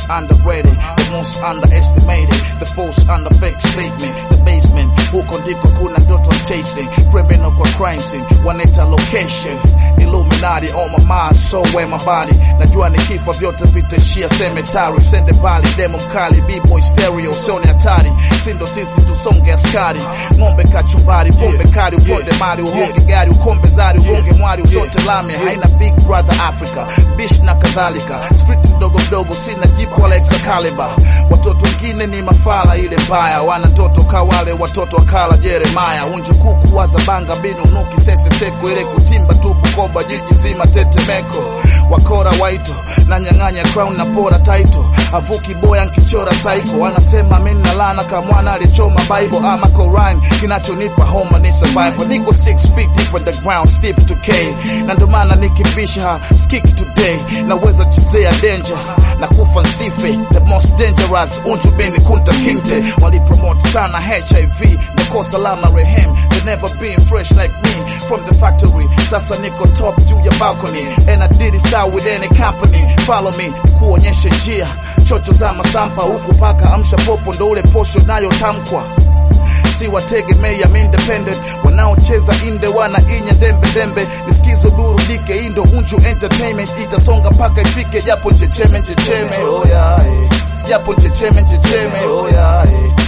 underrated, the most underestimated, the false under fake statement, the basement. Huko ndiko kuna ndoto chasing, criminal kwa crime scene, wanaita location. Illuminati on my mind, so where my body. Najua nikifa vyote vitaishia cemetery, sende mbali, demo mkali, b-boy stereo, sio ni hatari. Sindo sisi tusonge askari, ng'ombe kachumbari, pombe kali, uponde mali, uhonge gari, ukombe zari, ugonge mwari, usote lame, haina big brother Africa, bish na kadhalika. Street mdogo mdogo, sina jipu wala Excalibur. Watoto wengine ni mafala ile mbaya, wana ndoto kawale watoto wakala Jeremaya, unju kuku waza banga binu nuki sese seko ile kutimba tu Bukoba jiji zima tetemeko, wakora waito na nyang'anya crown na pora title, avuki boya nkichora psycho, anasema mimi na lana kama mwana alichoma Bible ama Quran, kinachonipa homa ni survival, niko 6 feet deep underground stiff to K, na ndo maana nikibisha skiki today, naweza chezea danger na kufa nsife, the most dangerous unju bini kunta kinte, walipromote sana HIV nakosa lama rehem, they never been fresh like me from the factory, sasa niko top juu ya balcony and I did it out with any company, follow me kuonyesha njia, chocho za masampa huku paka amsha popo, ndo ule posho nayotamkwa si wategemea I'm independent wanaocheza inde wana inya dembe dembe nisikizo burudike indo unju entertainment itasonga mpaka ifike japo nchecheme nchecheme oh yeah, eh. japo nchecheme nchecheme oh yeah, eh.